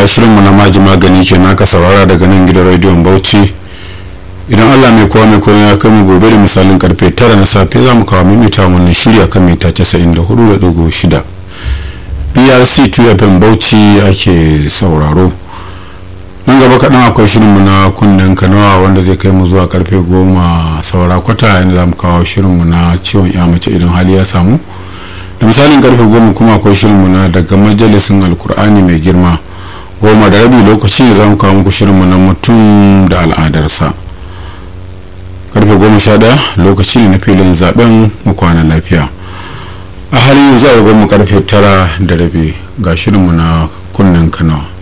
madalla shirinmu na maji magani ke naka saurara daga nan gidan rediyon bauchi idan allah mai kowa mai kowa ya kai mu gobe da misalin karfe tara na safe za mu kawo mimita wannan shirya kan mita 94.6 brc 2 fm bauchi ake sauraro nan gaba kaɗan akwai shirinmu na kunnen kanawa wanda zai kai mu zuwa karfe goma saura kwata yadda za mu kawo shirinmu na ciwon ya mace idan hali ya samu da misalin karfe goma kuma akwai shirinmu na daga majalisin alkur'ani mai girma goma da rabi lokaci ne za mu kawo muku shirinmu na mutum da al'adarsa karfe goma sha daya lokaci ne na filin zaben mu kwana lafiya a halin yanzu a mu karfe tara da rabi ga shirinmu na kunnen kanawa